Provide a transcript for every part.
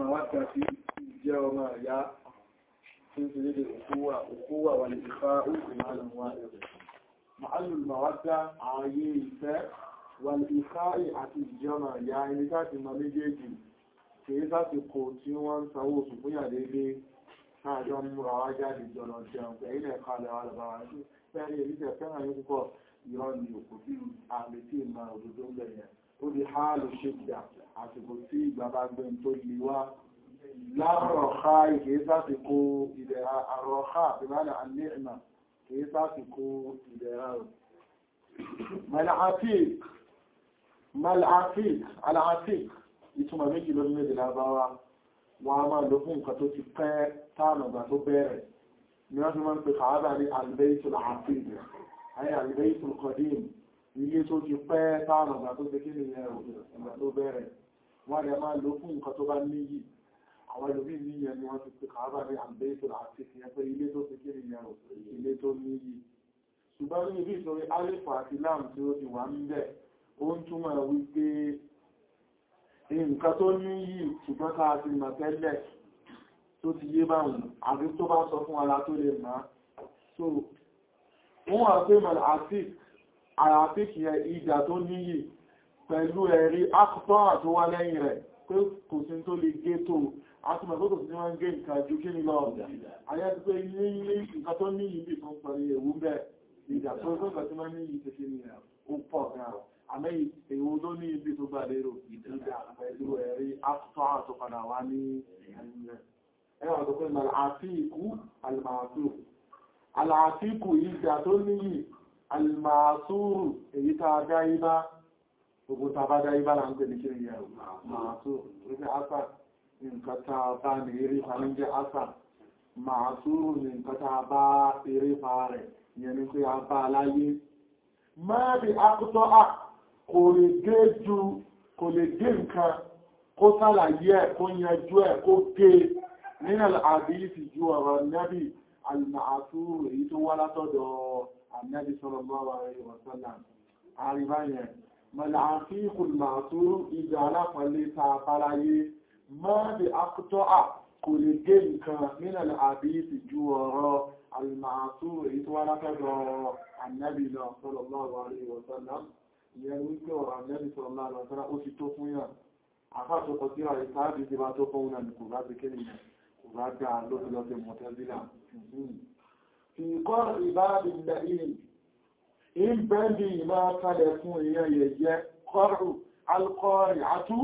màwádà sí jẹ́ ọmọ ìyá tí ó ti lédè òkúwà wà lè fà òkú màálùmọ́ màálùl màwádà ààyè ìfẹ́ wà lè fà àti ìjẹ́ ọmọ ìyá ẹni láti mọ méjèèjì kìí sásìkò tí wọ́n ń sanwó oṣù fún yà dédé káàjọ múra wá jáde jọlọ jẹun pẹ̀lú ilẹ̀ kalẹ̀ wà lọ́bàá fẹ́rẹ̀ ìrísẹ̀ fẹ́ràn yóò púpọ̀ ìrọ́ ni òkú bí àmì tí ìmọ̀ òdòdó ń bẹ̀rẹ̀ ó di hálù ṣíkìdà àsìkò tí ìgbà bá gbé tó lè wá lárọ̀ọ̀ká ìkìí sásìkò ìdẹ̀ra àrọ̀ọ̀ká ìbálẹ̀ àlẹ́ẹ̀mà kìí sásìkò ìdẹ̀ra mal'afik al'afik ìtumọ̀ méjì lórí méjì lábáwá wọn a máa lò fún nǹkan tó ti pẹ́ táàmù ìgbà tó bẹ̀rẹ̀ ni wọ́n fi máa ń pè kàábà ní albaitul afid ayé albaitul qadim ilé tó ti pẹ́ táàmù ìgbà tó tẹ́kí ní ìgbà tó bẹ̀rẹ̀ wọ́n lè máa lò fún nǹkan tó bá níyì àwọn ìlúbí níyẹn ni wọ́n ti pè kàábà ní albaitul afid yẹn pé ilé tó tẹ́kí ní ilé tó níyì ṣùgbọ́n ní ibi ìtorí alif àti lam tí ó ti wà ń bẹ̀ ó ń túmọ̀ wípé nǹkan tó ní yìí ṣùgbọ́n ká ti mọ̀ tẹ́lẹ̀ tó ti yé báwọn àbí tó bá sọ fún ara tó lè máa so wọ́n wà pé mọ̀ àti àyàfí kìí ìjà tó níyì pẹ̀lú ẹ̀rí akùtọ́ àtó wá lẹ́yìn rẹ̀ pé kò sí tó lè gé tó átùmọ̀ tó kò sí wọ́n gé nǹkan ju kí ní lọ ayé ti pé ilé ilé nǹkan tó níyì bí tó ń pẹ̀lú ewu bẹ́ẹ̀ ìjà tó tó kà tí wọ́n níyì tẹ́kí ní ó pọ̀ gan àmẹ́ èwo ló ní ibi tó gbà lérò ìdíjà pẹ̀lú ẹ̀rí after àtọ́padà wá ní ẹ̀yìn ẹwà tó pé àfíìkú alìmàásù alàfíìkú ìjà tó níyì alìmàásùrù èyí tàà dáíbá gbogbo tàbá dáíbá là ń pè ní kí ní ẹ̀rù màásù wípé ásà nǹkan tàà bá ní eré fa ní jẹ́ ásà màásùrù ní nǹkan tàà bá eré fa rẹ̀ ìyẹn ni pé a bá aláyé máa bí akútọ́ à kò lè gé ju kò lè gé nǹkan kó sálàyé ẹ̀ kó yanjú ẹ̀ kó gé nínú àdíyìsì ju ọ̀rọ̀ nẹ́bì alìmọ̀àtúrù èyí tó wá látọ̀dọ̀ ànẹ́bì sallallahu alaihi wasallam àríbáyẹn mọ̀láàfíìkù màtúrù ìjà alápàálẹ̀ ta báráyé máa bí akútọ́ à kò lè gé nǹkan nínú àdíyìsì ju ọ̀rọ̀ alìmọ̀àtúrù èyí tó wá látọ̀dọ̀ ànẹ́bì náà sallallahu alaihi wasallam ìyẹn wípé ọ̀rọ̀ ànẹ́bì sallallahu alaihi wasallam ó ti tó fún yàn àfáàtọ́kọ̀ tí a ìsáàbì ti bá tó fún náà ní kò bá ti kéde yẹn kò bá dá lọ́sílọ́sí mọ̀tẹ́sílà fi kọ́ ìbáàbì lẹ́yìn in bẹ́ndì ìmá kalẹ̀ fún èèyàn yẹ jẹ́ kọ́rù alkọ́rì àtú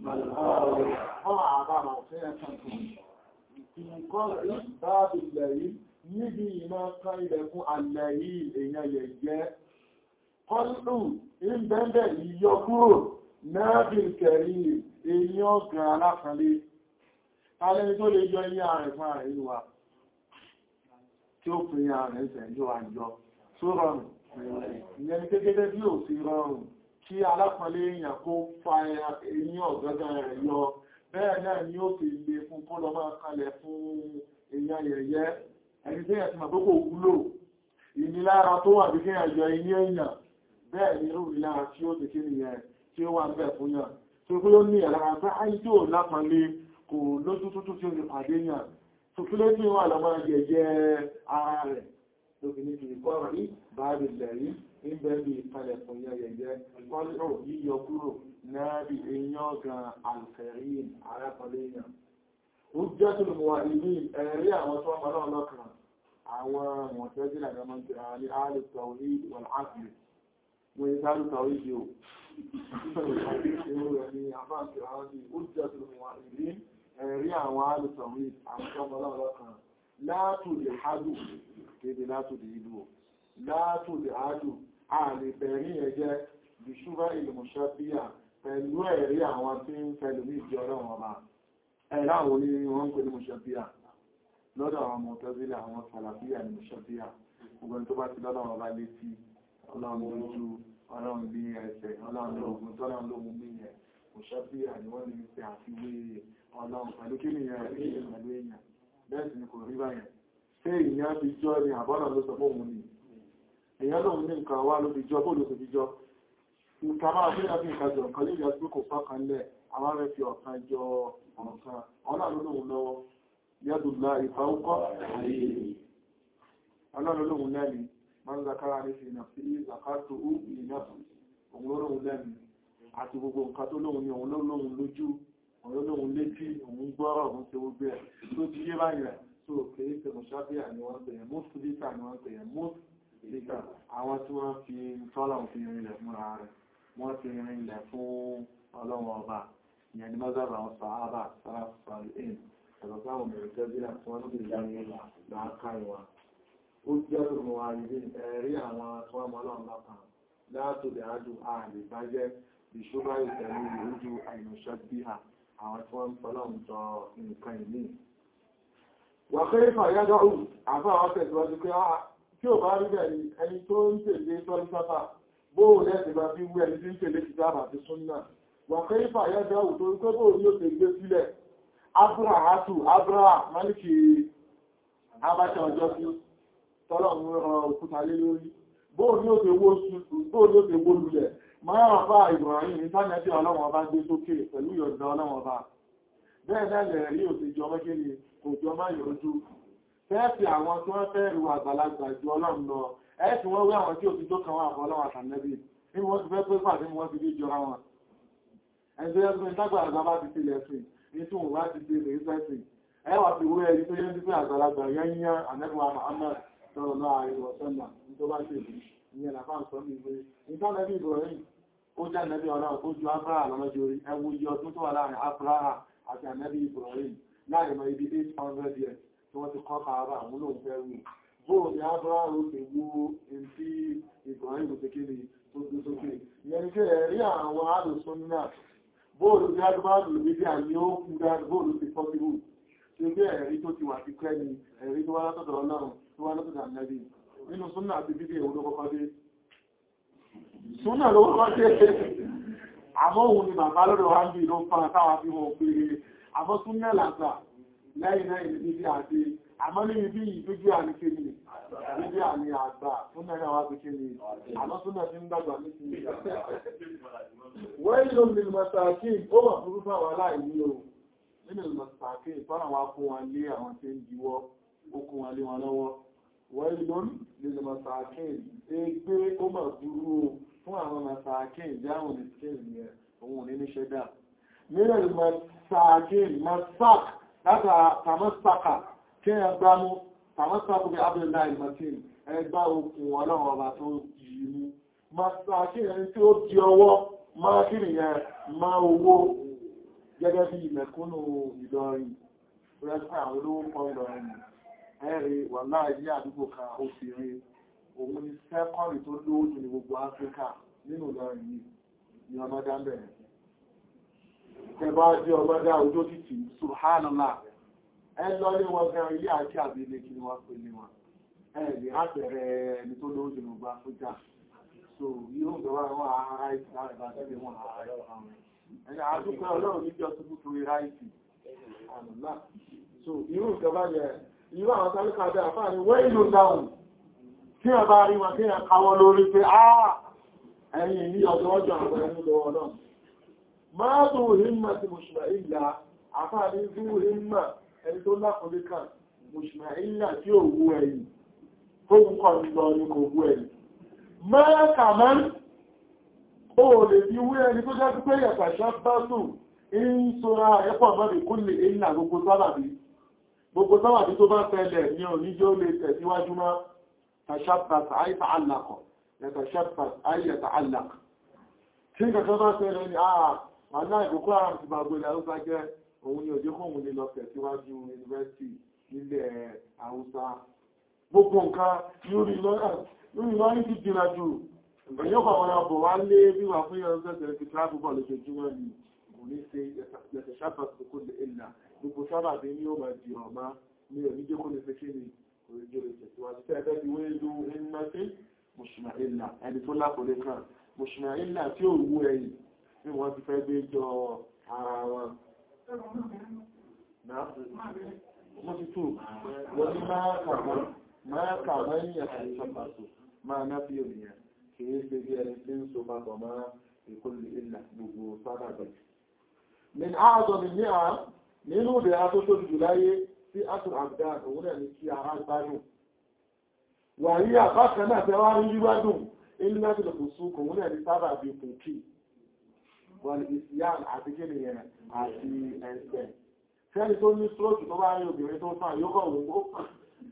níbi ìmá kalẹ̀ fún àlẹ́yìn èèyàn yẹ jẹ́ kọ́rù in bẹ́ndẹ̀ ìyọ kúrò náàbìn kẹrì èèyàn gan alákanlé alẹ́ni tó lè yọ ní ààrẹ fún ààrẹ ìlú wa tí ó pín ààrẹ ìṣẹ̀jọ́ àjọ tó rọrùn ìyẹn ni kékeré bí ò sí rọrùn kí alákanlé èèyàn kó fa èèyàn ọ̀gọ́gọ́ rẹ̀ yọ bẹ́ẹ̀ náà ni ó fi lè fún kó lọ máa kalẹ̀ fún èèyàn yẹ̀yẹ́ ẹni tí ẹ̀sìn àtókò wúlò ìnilára tó wà bí kí ẹ̀yọ iní èèyàn bẹ́ẹ̀ ni irú ìlara tí ó ti kí nìyẹn tí ó wà ń bẹ̀ fún yàn tó kí ó ní ẹ̀lára pé ayé tí ò lápọ̀lé kò lójú tútù tí ó lè pàdé yàn tó kí ló tí wà lọ máa jẹjẹ ara rẹ̀ tó fi ní kìí kọ́ rí báàbì lẹ̀rí ń bẹ́ bí ìpalẹ̀ fún yàn jẹjẹ kọ́lọ̀ yíyọ kúrò náà bí èèyàn gan àlùfẹ̀rí arápọ̀lé yàn ó jẹ́ tó lè wà ìlú ẹ̀rí àwọn tó ọmọ náà lọ́kàn àwọn mọ̀tẹ́sílẹ̀ àgbàmọ́ ní àlùtàwí wọ̀n áàfì mo yí sáré tàwí yìí o ẹ̀rí àwọn alùsọ̀wé àwọn ọmọlọ́rọ̀ kan látòdì hádù kéde látòdì ìlú látòdì hádù a lè bẹ̀rí ẹjẹ́ bí ṣúgbà ìlúmọ̀ṣẹ́bíyà pẹ̀lú ẹ̀rí àwọn tí ń fẹ́lú ní ìjọ ọlọ́run ọba ẹ̀rá àwọn ní wọ́n ń pè ní mọ̀ṣẹ́bíyà lọ́dọ̀ àwọn mọ̀tẹ́bílẹ̀ àwọn sàlàbíyà ní mọ̀ṣẹ́bíyà gbogbo tó bá ti lọ́dọ̀ ọba létí ọlọ́run lójú ọlọ́run bí ẹsẹ̀ ọlọ́run ogun tọ́lọ́run ló mú bí yẹn kò ṣọ́bí àníwọ́n ní ṣe àfiwé ọlọ́run pẹ̀lú kí nìyẹn rẹ̀ pẹ̀lú èèyàn bẹ́ẹ̀ sì ni kò rí báyẹn ṣé èèyàn fi jọ ni àbọ́nà ló sọ fóun ni èèyàn lòun ní nǹkan wá ló fi jọ bó ló fi jọ nǹkan máa fi láti nǹkan jọ nǹkan lè yàtú kò fọ́kàn lẹ̀ àwọn rẹ̀ fi ọ̀kan jọ ọ̀kan ọ̀nà ọlọ́run lóhun lọ́wọ́ yẹ́dùnlá ìfàúkọ́ àyè ọlọ́run lóhun lẹ́ni máa ń zakara ní fi nà sí zakato ó ìnáfù òun lóhun lẹ́ni àti gbogbo nǹkan tó lóhun ní òun lóhun lójú òun lóhun létí òun gbọ́rọ̀ òun ṣe gbogbo ẹ̀ tó ti yé báyìí rẹ̀ tó kèé ṣe mọ̀ṣábíà ni wọ́n pè é mọ́sù lítà ni wọ́n pè é mọ́sù lítà àwọn tí wọ́n fi tọ́lọ̀ fi rinlẹ̀ fúnra rẹ̀ wọ́n fi rinlẹ̀ fún ọlọ́run ọba ìyẹn ni mọ́sábà àwọn sàábà sáfàlì ìn ẹ̀rọ sáwọn mẹ̀rẹ̀ tẹ́bílà tí wọ́n ti dá ní làákà ìwà ó jẹ́ òmò àrídé ẹ̀rí àwọn tí wọ́n mọ́ ọlọ́run lọ́kàn látòdì ájú ààrẹ bàjẹ́ ìṣúra ìtẹ̀lú ìrújú àìmọ̀ṣẹ́ bí ha àwọn tí wọ́n ń fọlọ́run jọ nǹkan ìní wàkẹ́ ìfàyádọ́ òun àfáwọn tẹ̀síwájú pé kí ò bá rí bẹ́ẹ̀ ni ẹni tó ń tèlé tọ́lú sáfà bóò lẹ́sì bá fi wú ẹni tí ń tèlé ti dábà ti súnnà wàkẹ́ ìfàyádọ́ òun tó ń pẹ́ bóò ní ó ti gbé sílẹ̀ abrahatu abraha maliki abacha ọjọ́ sí tọ́lọ̀ ń rọ òkúta lé lórí bóò ní ó ti wó lulẹ̀ máa rà fà Ibrahim ní tánẹ́tì ọlọ́wọ́n bá gbé sókè pẹ̀lú ìyọ̀dọ̀ ọlọ́wọ́n bá bẹ́ẹ̀ náà lẹ̀ rí òsèjọ mẹ́kẹ́lẹ̀ kò jọ máa yọjú fẹ́ẹ̀fì àwọn tí wọ́n fẹ́ ru àgbàlagbà ju ọlọ́run lọ ẹ́ẹ̀tì wọ́n wé àwọn tí ò ti tó kan wà fún ọlọ́run àtànẹ́bì ní wọ́n ti fẹ́ pé pàdé wọ́n ti dé jọra wọn ẹgbẹ́ ẹgbẹ́ ìtagbàlagbà bá ti tilẹ̀ sí ní tí wọ́n bá ti ti rèé sẹ́sì ẹ wà fi wé ẹni tó yẹ́ sí pé àgbàlagbà yányán ànẹ́bùwà Muhammad sọ̀rọ̀ náà àríwọ̀ sọ́nà ní tó bá ṣe ìlú ìyẹn làfáà sọ ní ìwé ìtànẹ́bì Ibrahim ó jẹ́ ànẹ́bì ọlọ́run ó ju Abraha lọ́lọ́jọ́ orí ẹwú iye ọdún tó wà láàrin Abraha àti ànẹ́bì Ibrahim láàrin mọ̀ ibi 800 years tí wọ́n ti kọ́ kààrà àwọn olóhùn fẹ́ wù bóò ní Abraha ó ti wú in tí Ibrahim ti kéde tó gbé sókè ìyẹn kí ẹ̀rí àwọn alùsùn náà bóòlù tí agbáàlù níbi àní ó kú dáadọ́ bóòlù ti pọ́ síbù tí ó gbé ẹ̀rí tó ti wà ti kẹ́ ni ẹ̀rí tó wá látọ̀dọ̀ Ọlọ́run tó wá látọ̀dọ̀ ànẹ́bì nínú súnnà àti bíbí èwo ló kọ́kọ́ dé súnnà ló kọ́kọ́ dé àmọ́ òun ni bàbá lọ́dọ̀ wá ń bí ló ń fara táwà fi wọn pé àmọ́ súnnà làgbà lẹ́yìn náà ìlú bíbí àti àmọ́ ní ibi ìdójú àníkè ni bíbí àní àgbà súnnà náà wá fi ké ni àmọ́ súnnà ti ń dàgbà ní ti wọ́n ìlú ní mọ̀sàkí ó wà fún fún àwọn aláìní o nínú mọ̀sàkí tọ́nà wá fún wọn lé àwọn tí ń jíwọ́ ó kún wọn lé wọn lọ́wọ́ wọ́n ìlú ní mọ̀sàkí ẹgbẹ́ ó mọ̀ dúró fún àwọn mọ̀sàkí ìjáhùn ní skéèlì ẹ̀ òun ní ní ṣẹ́dá nínú mọ̀sàkí mọ̀sàk látà tàmọ́sàkà kí ẹ gbámú tàmọ́sàkù bí abdullahi ìmọ̀tín ẹgbá okùn ọlọ́run ọba tó yìí mú mọ̀sàkí ẹni tí ó di ọwọ́ máa kí nìyẹn máa owó gẹ́gẹ́ bí ìmẹ̀kúnnù Ìlọrin rẹ́pẹ́ àwọn olówó kan Ìlọrin ẹ̀rì wà láàájí àdúgbò kan ó fi rí òun ni sẹ́kọ́rì tó lówó jù ní gbogbo Áfíríkà nínú Ìlọrin yìí ni ọmọdá bẹ̀rẹ̀ ẹbá jẹ́ ọmọdá ojó títì Subhanallah ẹ lọ lé wọn gan ilé àti àbílẹ̀ kí ni wọ́n pè ní wọn ẹ̀rì àpẹẹrẹ ẹni tó lówó jù ní gbogbo Áfíríkà so yóò gbọ́wà wọn ara ìsìn láàrin bá tẹ́lẹ̀ wọn ààrẹ ọ̀rọ̀ ẹni àdúgbò ọlọ́run níjọ tó kú torí ráìtì àmìlá so irú ìjọba yẹ irú àwọn tálíkà bẹ́ àfáà ni wọ́n ìlú dáhùn kí wọ́n bá rí wọn kí wọ́n káwọ́ lórí pé àà ẹ̀yìn ní ọjọ́ ọjọ́ àwọn ẹni lọ́wọ́ náà máa tó himma ti mùsùlùmí ìlà àfáà ní zú himma ẹni tó lákòólé kan mùsùlùmí ìlà tí ò wú ẹ̀yìn tó ń kọ́ lọ ní kò wú ẹ̀yìn mẹ́ẹ̀kà mẹ́rin ó lè fi wé ẹni tó jẹ́ pé yẹ̀kà ṣábátù ń sọ́ra ẹ̀pọ̀ mọ́rin kú lè ìlà gbogbo sábàbí gbogbo sábàbí tó bá fẹ́lẹ̀ ní oníjó lè tẹ̀síwájú mọ́ tàṣàbàtà àìta àlàkọ̀ yẹ̀tàṣàbàtà àìyẹ̀tà àlàk tí kẹta bá fẹ́lẹ̀ ní àà àná ìkókó àrùn ti bàgbé ilẹ̀ haúsá jẹ́ òun ni òjé kóhun lè lọ tẹ̀síwájú yunifásitì nílẹ̀ haúsá gbogbo nǹkan lórí lọ́rin ti jìnà jù èyàn kọ̀wọ́n ọbọ̀ wá lé bí wà fún yẹn sẹ́sẹ̀ ti tíráàbù bọ̀ lójoojúmọ́ ni kò ní ṣe yẹ̀sẹ̀ sábà tó kó lè ìlà gbogbo sábà bí ní ó máa di ọ̀má ní oníjẹ́ kó lè fẹ́ kí ni oríjẹ́ lè tẹ̀síwájú tẹ́ ẹgbẹ́ ti wé lu ẹnìmọ́sí mùsùlùmí ìlà ẹni tó lápòlé kan mùsùlùmí ìlà tí ò wú ẹ̀yìn bí wọ́n ti fẹ́ gbé jọ ara wọn. mo ti tù wọ́n ní máa kà máa ń yẹ̀ sábà tó máa ná bí òmìnira kìí ṣe bí ẹni tí ń so papọ̀ máa ìkọlù ilẹ̀ gbogbo sábàbẹ̀. min ààzọ̀ mi ní àá nínú ìdẹ̀ra tó tóbi jù láyé sí atul abdan òun náà ní kí ara gbádùn wà ní àbákan náà fẹ́ wá rí gbígbádùn ilé láti lè kò sún òun náà ní sábà bí kòkí wà ní ìsìyàn àti kíni yẹn àti ẹ̀sẹ̀ fẹ́ni tó ní stroke tó bá rí obìnrin tó fà yóò kọ̀ wọ́n ó fà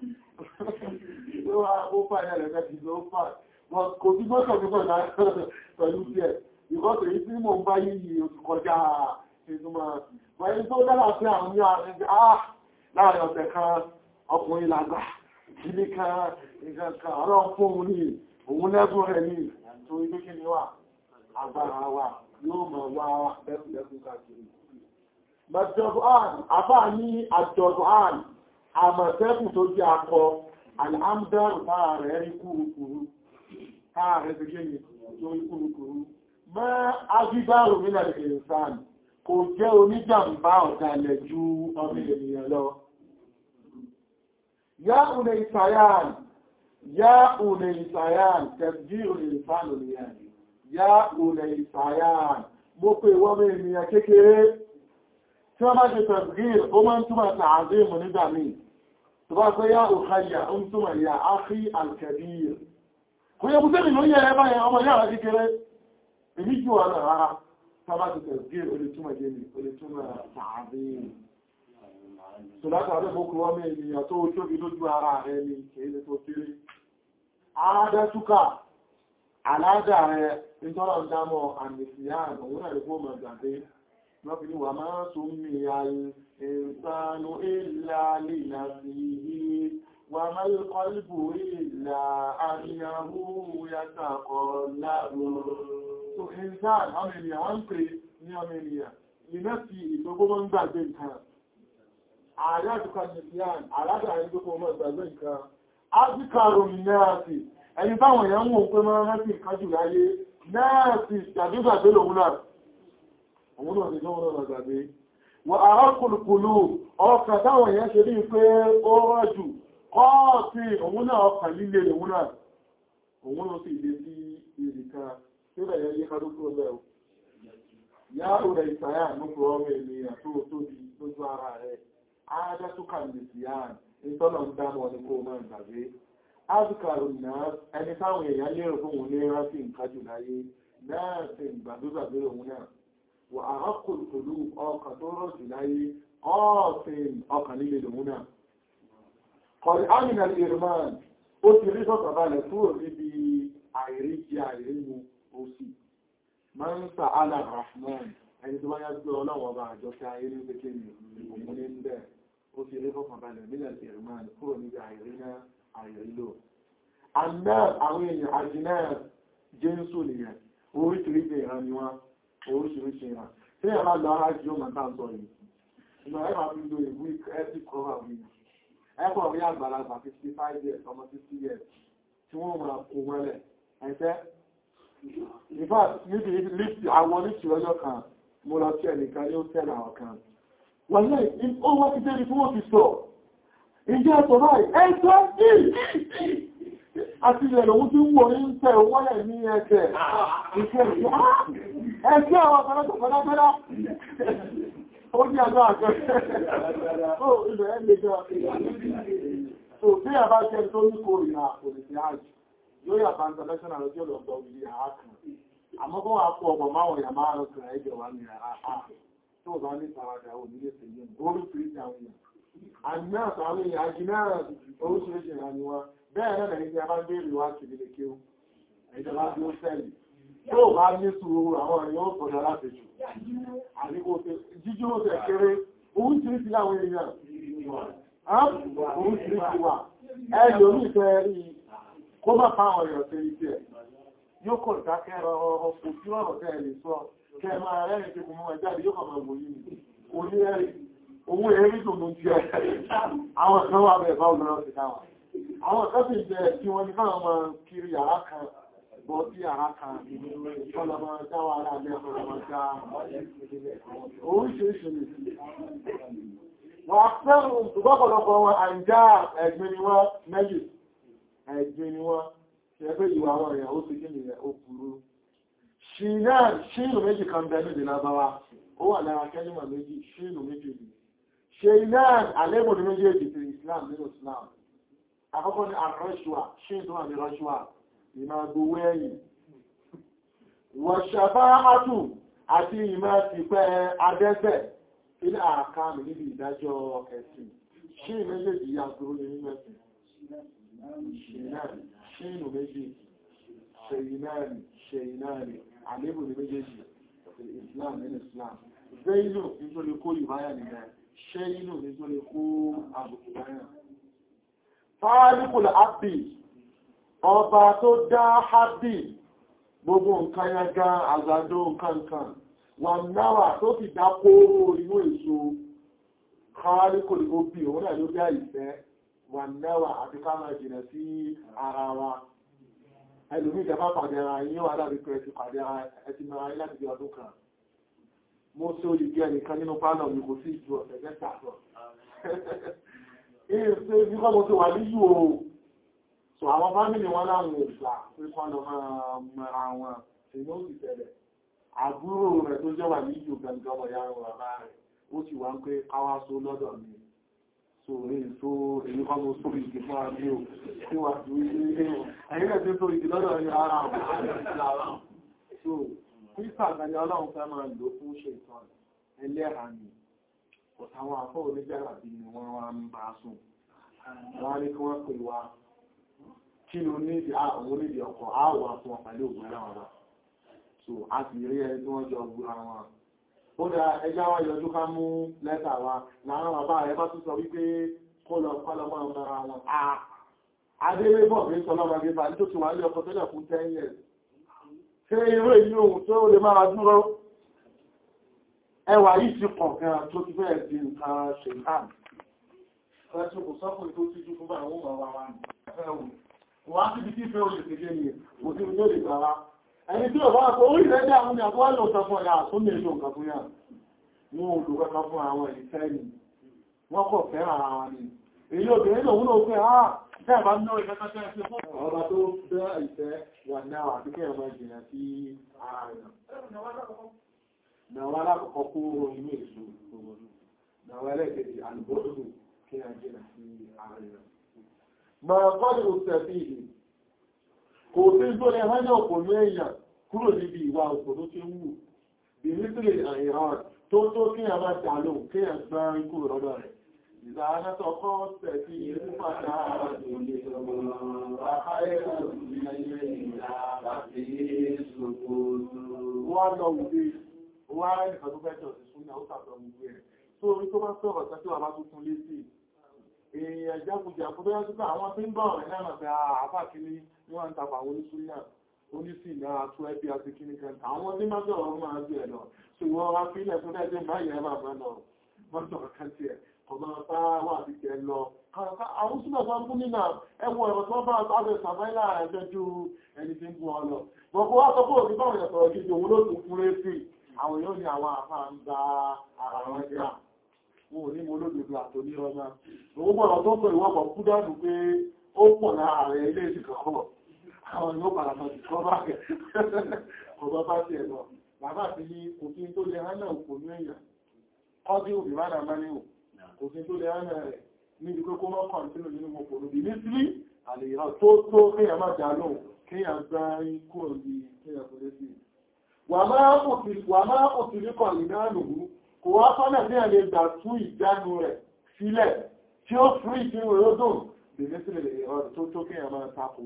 ó fà ní ẹ̀lẹ́fẹ́ ti ló fà kò sí gbọ́sọ̀ nígbà pẹ̀lú díẹ̀ ìkọ́sọ̀ èyí tí mo ń bá yìí oṣù kọjá ìtumọ̀ wẹ́n tó dára sí àwọn ní àárín àà láàrin ọ̀sẹ̀ kan ọkùnrin làgbà ìdílé kan nǹkan kan ọ̀rọ̀ fóun ní òun lẹ́gùn rẹ̀ ní torí pé kí ni wà agbára wa yóò mọ̀ wá bẹ́kùnlẹ́kùn káàkiri àbá ní àjọ̀dún àmọ̀tẹ́kùn tó jẹ́ akọ alhamdulillah táà rẹ̀ rí kúrukúrú táà rẹ̀ ti gẹ́ tó rí kúrukúrú mọ́ agbígbàrò mílẹ̀ ìrìnsàn kò jẹ́ oníjàmbá ọ̀dàlẹ̀ ju ọmọ ènìyàn lọ yá ùnẹ̀ ìsàyàn yá ùnẹ̀ ìsàyàn tẹ̀bí ùnẹ̀ ìsànù nìyàn yá ùnẹ̀ ìsàyàn mo pè wọ́n ènìyàn kékeré tí wọ́n bá ṣe tẹ̀bgír ó máa ń túnmọ̀ tààzí mú nígbà míì tó bá pé yá òkàyà ó ń túnmọ̀ yá áfí alkabir kò yẹ búté mi ló yẹ ẹ báyẹn ọmọ yára kékeré èmi jù wà náà rárá tó bá ṣe tẹ̀bgír ó lè túnmọ̀ jẹ́ mi ó lè túnmọ̀ tààzí tó látàrí fókù ọmọ ènìyàn tó tóbi lójú ara rẹ ni kèéle tó kéré àádẹ́túkà aládà rẹ nítorọ̀ dámọ̀ àmìsíyàn òun náà lè fó mọ̀ gbàgbé lọ́bí wà máa tún mi àìsànú ìlà lílà sí i wà máa kọlùbù ìlà àríyàwó yàtàkọ̀ láàrùn so ìsàn ọmọ ènìyàn wọ́n pè ní ọmọ ènìyàn iná sí ìgbogbo ń gbàgbé nǹkan àyájúkà nìyàn aládàáyé gbogbo mọ́ gbàgbé nǹkan ájíkàrò náà sí ẹni táwọn èèyàn wọ́n pé mọ́ rántí nǹkan jù láyé náà sí ìjàdúgbàgbé lòun náà òun náà ni lọ́wọ́ náà gbàgbé wọ́n arákùnkùnlù ọkà táwọn èèyàn ṣe bí pé ó rọ́jù kọ́ọ̀tí òun náà ọkà líle òun náà òun náà sì lè sí ìrìká tí ó yẹ ká lókú ọlẹ́ o yá òrẹ̀ ìsàyà nípa ọmọ ènìyàn tó tóbi lójú ara rẹ̀ ájátúkà lè sí àà ìtọ́nà ń dámọ̀ ní kó máa gbàgbé áàzùkàrù náà ẹni táwọn èèyàn lérò fún òun ní rántí nǹkan jù láyé náà sì gbàdúgbàgbé òun náà wà àrákùn pẹ̀lú ọkà tó rọ̀jù láyé ọ́ọ̀fìn ọkà nílé lòun náà. kọ̀rí àmìnà ìrìnmáà ó ti rí sọ́tọ̀ balẹ̀ kúrò níbi àìrí jẹ àìrí mu òsì máa ń sa ala rahman ẹni tó wáyá gbé ọlọ́wọ́ bá àjọ sí ayé ní pété ní òun ní bẹ̀ ó ti rí sọ́tọ̀ balẹ̀ nílẹ̀ ìrìnmáà kúrò níbi àìrí náà àìrí lò. àná àwọn èèyàn àjìnà jésù nìyẹn oríṣiríṣi ìran ni wọ́n oríṣiríṣi ìran tí ẹ̀ bá lọ arájú ọmọ tá ń sọ yìí ìgbà ẹ̀fà fi lo ìwú ẹ̀sì kọ́wà wí ẹ̀kọ́ rí àgbàlagbà 55 years ọmọ 60 years tí wọ́n máa kó wẹ́lẹ̀ ẹ̀fẹ́ ìfà níbi lífì àwọn oníṣì ọjọ́ kan mo lọ sí ẹnìkan ní ó tẹ́lẹ̀ àwọn kan wọ́n lẹ́ ó wọ́n ti débi tí wọ́n ti sọ ìjẹ́ ẹ̀tọ́ báyìí ẹ̀tọ́ àti ilẹ̀ lòun tí ń wò ní ń tẹ̀ wọ́lẹ̀ ní ẹ̀kẹ́ ìṣẹ́ ẹ̀kẹ́ àwọn ọ̀pọ̀lọpọ̀ pẹ̀lẹ́pẹ̀lá ó ní àjọ àjọ ó ilẹ̀ ẹ̀lẹ́jọ́ tó bí àbá jẹ́ tó ní kò ìrìnà òlìsí àjì yóò yà bá international lọ́jọ́ lọ́gbọ̀ ìlú àákùn àmọ́ kó wà fún ọmọ máwọn èèyàn máa rọ̀ kìrà ẹjọ́ wà ní àá tó bá ní tàwàdà ò nílé sí yẹn orí fìrí àwọn èèyàn àmì àtàwọn èèyàn àjìnà oríṣiríṣi ìrànwọ́ bẹ́ẹ̀ náà lẹ́yìn tí a bá ń bèèrè wá sí ilé kí ó ìjọba tí ó sẹ́lì tó bá ní sùúrù àwọn èèyàn ó sọ̀dọ̀ láti jù àdíkò jíjú ó tẹ̀ kéré oríṣiríṣi àwọn èèyàn oríṣiríṣi wà ẹ̀lì orí ìfẹ́ rí kó má fa àwọn èèyàn tẹ́ ìfẹ́ yóò kọ̀ dákẹ́ ọ̀rọ̀ kò sí ọ̀rọ̀ tẹ́ lè sọ kẹ́ máa rẹ́rìn tí kò mọ́ ẹjáde yóò kọ̀ máa wò yìí oní ẹ̀rí owó ẹ̀rí tó ló ti ẹ̀ àwọn kan wà bẹ̀ẹ̀ bá ọ̀nà ti káwọn àwọn kọ́sì jẹ́ tí wọ́n ní káwọn ọmọ kiri yàrá kan bọ́ sí yàrá kan ọlọ́mọ jáwà ara lẹ́ ọlọ́mọ já oríṣiríṣi ní wọ́n fẹ́rùn ṣùgbọ́pọ̀lọpọ̀ wọn àìjá ẹ̀gbin ni wọ́n méjì ẹ̀gbin ni wọ́n ṣe ẹgbẹ́ ìwà àwọn èèyàn ó ti kí nìyẹn ó burú ṣìnà ṣínú méjì kan bẹ nídìí lábáwá ó wà lára kẹ́límà méjì ṣínú méjì ṣe iná àlébò ní méjèèjì ti Islam nínú Islam àkọ́kọ́ ní àrọ́ṣùwà ṣe tó wà ní rọ́ṣùwà ìmá gbówó ẹ̀yìn wọ̀ṣàbá átù àti ìmá ti pẹ́ adẹ́sẹ̀ ilé àkáàmì níbi ìdájọ́ ẹ̀sìn ṣe méjèèjì yàtọ̀ ní nínú ẹ̀sìn ṣe inú méjèèjì ṣe ináàrí ṣe ináàrí àlébò ní méjèèjì Islam nínú Islam Zainu nítorí kó ìbáyà nìyẹn ṣe inú nítorí kó àbùkù báyà fáálíkùl àbì ọba tó dá àbì gbogbo nǹkan yaga àgbàdo nǹkankan wà náwà tó fi dá kóró inú èso fáálíkùl òbí òun náà ló dá ìfẹ́ wà náwà àti ká máa jìnà sí ara wa ẹlòmí ìjọba pàdé ara yín wà láti pẹ̀lú ti pàdé ara ẹti mara yí láti bí ọdún kan mo tó lè gẹ́ nìkan nínú pálọ̀ mi kò sí ìjú ọ̀sẹ̀ mẹ́ta lọ Ìrìnṣẹ́ nígbà mo ti wà ní yíò o. So àwọn fámìlì wọn láwọn òṣà pé kọ́ lọ máa mara wọn, èyí ó sì tẹ̀lẹ̀. Àbúrò rẹ̀ tó jẹ́ wà ní yíò gangan wọ̀ yára wà bá rẹ̀, ó sì wá ń pé káwá só lọ́dọ̀ mi. So èyí tó èyí kọ́ mo sórí ìdí fún àmì ò tí wà tó ilé ẹ̀yìn rẹ̀ tó sórí ìdí lọ́dọ̀ ní ara àwọn. So Kírísà àgbàni ọlọ́run fẹ́ máa lò fún ṣe ìtàn ẹlẹ́ra ni àwọn àfọ́ onígbàrà bí ni wọ́n wá ń bá sùn wọ́n ní kí wọ́n pè wá kí ló nídi àwọn onídi ọkọ̀ àwọ̀ fún ọ̀pàlẹ̀ ògùn ẹ̀rọ wọn so a sì rí ẹni tí wọ́n jọ gbúra wọn ó dá ẹjá wá yọjú ká mú lẹ́tà wa láàrín bàbá rẹ̀ bá tún sọ wípé kó lọ kọ́lọ mọ́ ọmọ ara wọn adélé bọ̀ bí sọ lọ́mọ gbé bàálí tó ti wà ní ọkọ̀ tẹ́lẹ̀ fún 10 years ṣé irú èyí ohun tó lè máa dúró ẹwà yìí ti pọ̀ gan tó ti fẹ́ di nǹkan ṣe ìhàn. Ẹ̀ṣùn kò sọ́kùnrin tó ti jú fún bá àwọn ọmọ wa ẹ̀wù. Wọ́n á ti bí kí fẹ́ olè tẹ́gẹ́ ni kò sí ilé ìgbà wa. Ẹni tí ò bá kò orí rẹ̀ dá àwọn ìyàwó lò sọ fún ọ̀yà tó lè lò nǹkan fún yà. Wọ́n ò lò kọ́kọ́ fún àwọn ìfẹ́ ni. Wọ́n kọ̀ fẹ́ ara wọn ni. Èyí obìnrin lòun ló fẹ́ á bẹ́ẹ̀ bá ná ìfẹ́ kọ́kọ́ ṣe fún ọba tó bẹ́ ìfẹ́ wà náà àti kẹ́ ọmọ ìjìnà sí ara rẹ̀ nàwọn alákọ̀ọ́kọ́ kó inú èso gbogbo nàwọn ẹlẹ́gẹ̀dẹ̀ àlùbọ́dù kí a jẹ́ sí ààrẹ rẹ̀. ma kọ́dù òsẹ̀fì ìlú kò tí tó lẹ hánà òpònú èèyàn kúrò níbi ìwà òpònú tí ń wù bí nítorí àìrán tó tó kí a máa dà lóhùn kí a gbá ikú rọ́dọ̀ rẹ̀ ìdáhánátọ̀ kọ́ sẹ̀fì ìlú pàtà wọ́n lọ wùdí wọ́n ará nìkan tó fẹ́ jọ sí súnmọ́ ó sàtọ̀ gbogbo ẹ̀ tó orí tó bá sọ̀rọ̀ tẹ́ tí wà bá tó tún lé sí èèyàn jágùjà kó tó yá sí pé àwọn tí ń bọ̀ rẹ̀ náà pé àáfà kíní ní wọ́n ń tapà àwọn oníṣúná oníṣì náà tó ẹbí àti kíní kan àwọn tí máa sọ̀rọ̀ máa gbé ẹ̀ lọ ṣùgbọ́n wá fílẹ̀ tó dẹ́ jẹ́ báyìí ẹ̀ máa bá lọ wọ́n sọ̀rọ̀ kan tiẹ̀ kò máa bá wà sí tiẹ̀ lọ àwọn súnmọ̀ tó ń bú nínà ẹwọ ẹ̀rọ tó bá abẹ́ sàmáìlà ẹgbẹ́ ju ẹni tí ń bú ọ lọ bọ̀kọ́ wá sọ pé òbí báwọn ìyàtọ̀ gidi òun ló tún fún rétí àwọn yóò ní àwọn àfá ń gba ara wọn jẹ́ wọn ò ní mo lódòdó àtòní ọmọ owó gbọ́nà tó pè wọ́pọ̀ kú dánù pé ó pọ̀ lára rẹ̀ ilé ìsìnkọ̀kọ́ àwọn yóò padà mọ̀ sí kọ́bá rẹ̀ ọba bá ti ẹ̀lọ bàbá ti ní òfin tó lè hánà òpó ní èèyàn ọdí òbí má dàmá ní ò òfin tó lè hánà rẹ̀ níbi pé kó mọ́ kàn sínú nínú òpó lóbi ní sílí àlè ìrọ̀ tó tó kéèyàn má dà lóhùn kéèyàn gbá ikú òbí kéèyàn tó lé sí wà máa òtìríkọ̀ ìnáàlù kò wá fọ́nà ní ẹ̀lẹ́ ìgbà tún ìjánu rẹ̀ sílẹ̀ tí ó fún ìdínwó lódùn bèèrè sílẹ̀ ọ̀rọ̀ tó tó kí ẹ̀mọ́ takò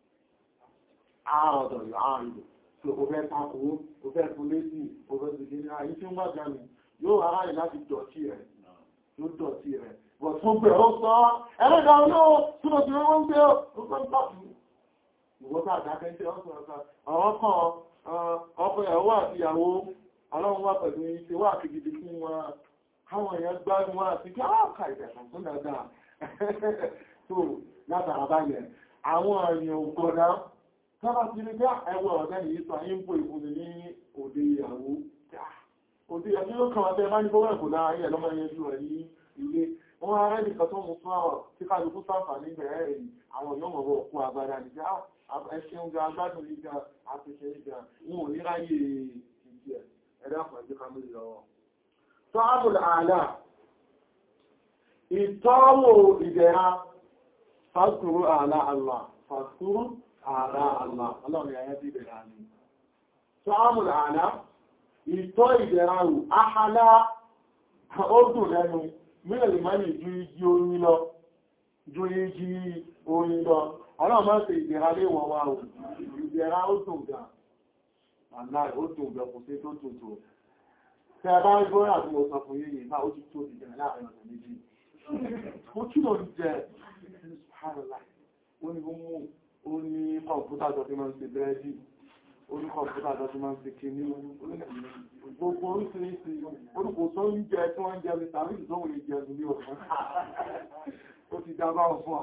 ààrọ̀dọ̀ ààrùn tí ó fẹ́ takò ó fẹ́ fún lésì ó fẹ́ sì kí ní ayé tí ó wá jánu yóò ara rẹ̀ láti dọ̀tí rẹ̀ yóò dọ̀tí rẹ̀ bọ̀ tó gbẹ̀ ó sọ ẹlẹ́dà olóò tí ó ti wọ́n gbé ó fẹ́ pàtó ìwọ́ta àdákẹ́ tí ó sọ ọkọ̀ ìyàwó àti ìyàwó ọlọ́run wá pẹ̀lú iṣẹ́ wà kìgidi fún wọn káwọn èèyàn gbádùn wá sí kí áàkà ìdẹ̀sàn tó dáadáa tó látara báyẹ̀ àwọn èèyàn ògbọ́dá tọ́bá ti rí bí ẹwọ ọ̀gá yìí sọ ayé ń pò ìfúnni ní òde ìyàwó òde ìyàwó ló kàn wọ́n tẹ́ bá ní bọ́wọ́ ẹ̀kọ́ lára ayé ẹ̀lọ́mọ yẹn jù rẹ̀ ní ilé wọ́n ará nìkan tó mú fún àwọ̀ tí kálukú sáfà nígbẹ̀ẹ́ ẹ̀yìn àwọn èèyàn mọ̀ bọ̀ kú agbára nìjá ẹṣin ga agbádùn nígbà àpẹṣẹ nígbà wọn ò ní ráyè ìdí ẹ̀ ẹ̀dá pẹ̀lú kamílì lọ́wọ́. tó ábùl àlà ìtọ́wò ìdẹ̀ra fàskúrú àlá Allah fàskúrú àlá Allah ọlọ́run yà yẹ́ bí ìdẹ̀ra ni tọ́wọ́mùl àlá ìtọ́ ìdẹ̀ra rù áhàlá ó dùn lẹ́nu mílẹ̀ ìmọ́ni ju igi oyin lọ ju igi oyin lọ ọlọ́run máa ń ṣe ìdẹ̀ra lé wọ́n wá o ìdẹ̀ra ó dùn gan àláì ó dùn gan kò sí tó tuntun tẹ bá ń gbọ́ àti mo sọ fún yìí náà ó ti tó ìdẹ̀ra láàrin ọ̀sẹ̀ méjì ó kí ló ń jẹ subhanallah ó ní mú ó ní kọ̀ǹpútà tó fi máa ń ṣe bẹ́ẹ̀dì ó ní kọ̀ǹpútà tó fi máa ń ṣe kìíní gbogbo oríṣiríṣi orúkọ tó ń jẹ tí wọ́n ń jẹ ní tàbí ìdánwò lè jẹ ní ọ̀fún ó ti dá báwọn fún ọ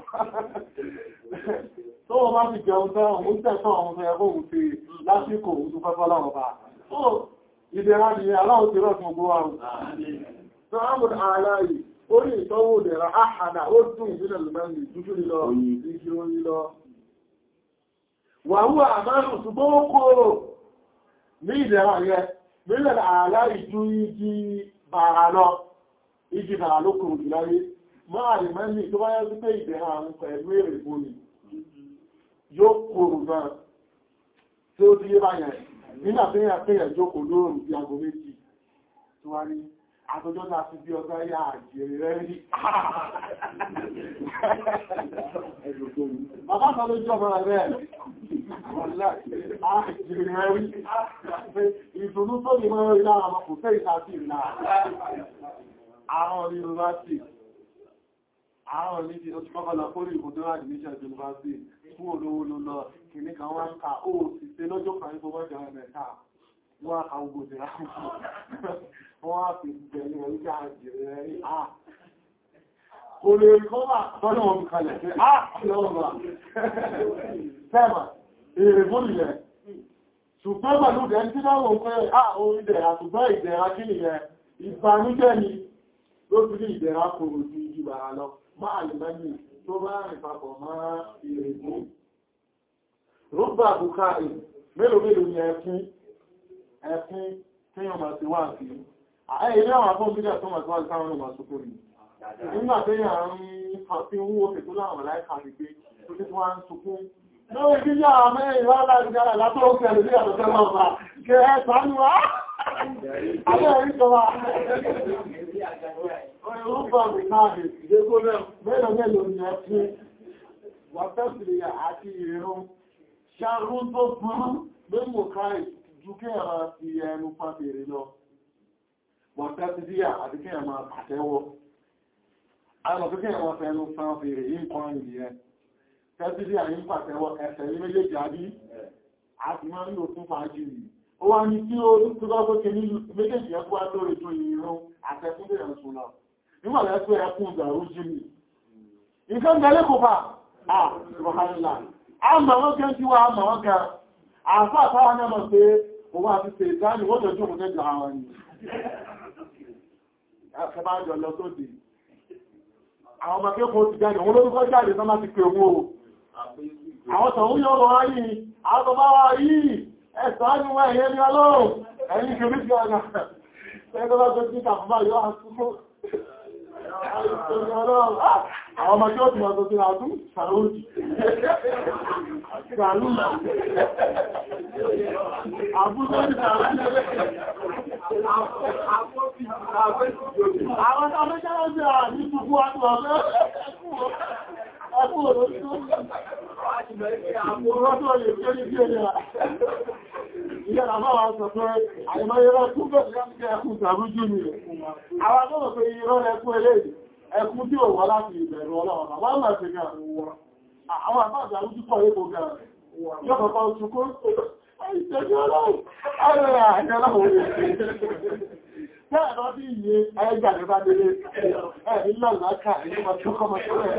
tó wọ́n bá ti jẹun tán òun tẹ́tọ́ ọmọ tó yẹ kó òun ti lásìkò òun tó fẹ́fọ́ láwọn bá ìdẹ̀ra ni aláwọ̀ ti rọ̀ fún gbogbo àrùn tó ámùn àláyìí orí ìtọ́wò dẹ̀ra áhàdà ó dùn ìbílẹ̀ lùmẹ́lì dúdú lílọ igi oyin lọ wàhúwà àmárùn ṣùgbọ́n ó kòrò ní ìdẹ̀ra yẹ mílẹ̀ àlá ìjú igi bàrà lọ igi bàrà ló kòrò jù láyé máa rí mẹ́lì tó bá yẹ́ sí pé ìdẹ̀ra àwọn pẹ̀lú èrè bóni yóò kòrò náà tí ó ti yé báyẹn nígbà tí yẹn pé ẹ̀jókòó lóòrùn bí aago méjì tí wá ní àtọjọ́ ta fi bí ọgá yá àjèrè rẹ̀ rí. Bàbá kan ló jọ mọ́ra rẹ̀. Àjèrè rẹ̀ rí. Ìdùnnú tó ní mọ́ra rí lára ọmọ kò fẹ́ ìsàtì ìlà. Àwọn yunifásitì. Àwọn ní ti oṣù kọ́kọ́lá kórì ìbòdó admission yunifásitì fún olówó ló lọ kìíní kan wá ń ka ó sì ṣe lọ́jọ́ kan ní gbogbo ọjọ́ ẹ̀mẹ́ta wọ́n á ka ogbò ìrà wọ́n á fi bẹ̀rẹ̀ ẹ̀rí ká jẹ̀rẹ̀ ẹ̀rí à kò lè rí kọ́lá tọ́nà wọn kalẹ̀ pé á lọ́wọ́ fẹ́mà èrè fún ilẹ̀ ṣùgbọ́n pẹ̀lú ìdẹ̀ tí náà wọ́n pé á orí ìdẹ̀ra ṣùgbọ́n ìdẹ̀ra kí nìyẹn ìbànújẹ́ ni ló fi ní ìdẹ̀ra kòrò ju ìjìbàrà lọ máa lè mẹ́yìn tó bá rìn papọ̀ mọ́ èrè fún rúgbà bukari mélòó mélòó ni ẹkún ẹkún tí yọ máa ti wá sí ààrẹ ilé àwọn afọ́ bídẹ̀ tó máa tí wá sí káwọn ọmọ sókò rí nígbà tí yà ń fi ń wó fètò láwọn láìka ní pé tó tí wá ń sunkún lórí bí yà mẹ́rin rárá ìjára látọ́ òkè lórí àtọ́tẹ́ náà bá kẹ ẹ sánú wá Àwọn ẹ̀rí kan wá. Rúgbà bukari mélòó mélòó ni ẹkún wà fẹ́sìlì àti ìrún ṣàrún tó burú lórí káì ju kí ẹ̀rọ fi ẹnu pàbèrè lọ wọ́n tẹ́sí díyà àti kí ẹ̀mà pàtẹ́wọ́ àwọn kí ẹ̀mà fẹ́nu pàbèrè yí nǹkan ìyẹn tẹ́sí díyà yí pàtẹ́wọ́ ẹsẹ̀ ní méjèèjì àbí àti máa ń lò fún fàájì yìí ó wá ní tí ó tó lọ́gbọ́ kí ní méjèèjì ẹkú àtórí tó ìrún àtẹ́kún bẹ̀rẹ̀ ń sùn lọ nígbà lẹ́sọ́ ẹkún ìgbàrú jí mi nǹkan gẹ́lẹ́ kò fà ah subhanallah àmà wọ́n kẹ́ tí wá àmà wọ́n kẹ́ àfá àtàwà náà mọ̀ pé òun àti ṣe ìsáàlì wọ́n jọjú òun tẹ́jọ àwọn ni ẹ̀fẹ́ jọ lọ sódì àwọn ọmọ akẹ́kọ̀ọ́ ti jáde òun lórúkọ jáde sọ́mà ti pè owó àwọn tọ̀hún yóò lọ wáyé àwọn tọ̀bá wá yìí ẹ̀sọ́ ní wọ́n ẹ̀yẹ́ ní ọlọ́run ẹ̀yìn kìí sí ọ̀nà ẹgbẹ́ bá tó tí kàfùmá yóò àtúkò àwọn ọmọ tí ó ti mọ̀ tó tí àtún sàrójì sàrú àbúrò ní sàrójì àwọn tàbíkẹ́rẹ́ sí à ní ṣùgbú àti ọ̀fẹ́ ẹkù òròsú àpòrọ́tọ̀ lè fẹ́ ní bí ẹ̀yà ìyẹ́ àbáwà sọ pé àìmọ́yẹ́rẹ́ tún bẹ̀rẹ̀ ẹkùn sàrójì ni àwọn akọ́bọ̀ pé irọ́ ẹkùn eléyìí ẹkùn tí ó wọ́ láti ìbẹ̀rù ọlọ́run wọ́n máa ṣe gan àwọn àbájá ojú pọ̀ èkó gan yóò kọ̀kọ́ oṣù kó ìṣẹ́jú ọlọ́run ayọ̀ àjẹ́ ọlọ́run Tẹ́ẹ̀rọ bí iye ẹgbà ní bá délé ẹ̀rí lọ́láká ìlú ọjọ́ kọmọ tó rẹ̀.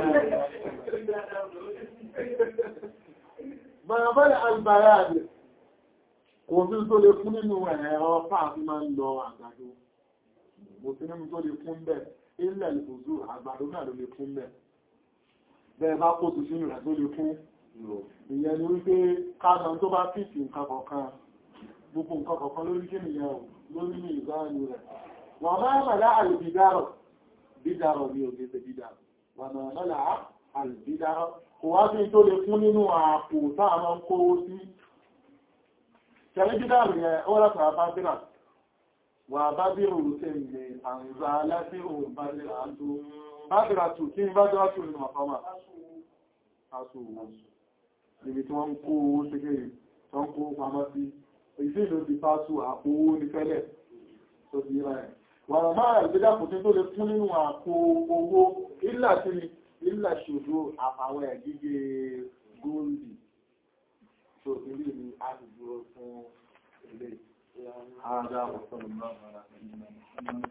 Bọ̀yọ̀bọ̀lẹ̀ àgbàrá rẹ̀ kò sí tó lè fún nínú ẹ̀rọ fáàfí máa ń lọ àgbàdo. Kò sí nínú tó lè fún bẹ́ẹ̀ ilẹ̀ ìbòzú àgbàdo náà ló lè fún bẹ́ẹ̀. Bẹ́ẹ̀ bá kó tù sínú rẹ̀ tó lè fún. Ìyẹn ni wípé káàdàn tó bá fìtì nǹkan kọ̀ọ̀kan gbogbo nǹkan kọ̀ọ̀kan lórí kí nìyẹn ò lórí ní ìgbáyé rẹ̀. Wọ́n máa mẹ́lá àìbìdárọ̀ bídàrọ̀ ní òkè ṣe bídàrọ̀ wà náà mọ́là àlùbídàrọ̀ kò wá sí tó lè fún nínú àpò táà máa ń kówó sí tẹ̀lé bídàrọ̀ yẹn ó látara bá bíra wà bá bí òun ṣe ń lè àrùnzà láti òun bá bíra tó bá bíra tó kí ní bá bíra tó nínú àfọ́mà aṣọ òun níbi tí wọ́n ń kó owó ṣégèrè tó ń kó pamọ́ sí ìfẹ́ ìlú ti fásù àpò owó ní fẹ́lẹ̀ tó ti yíra ẹ̀ wàrà máa ìgbéjà kò tí tó lè fún nínú àpò owó ìlà tí ìlà ṣòro àfàwọn ẹ̀gígé góòlì tó ilé ni a ti dúró fún ilé àádá ọ̀sán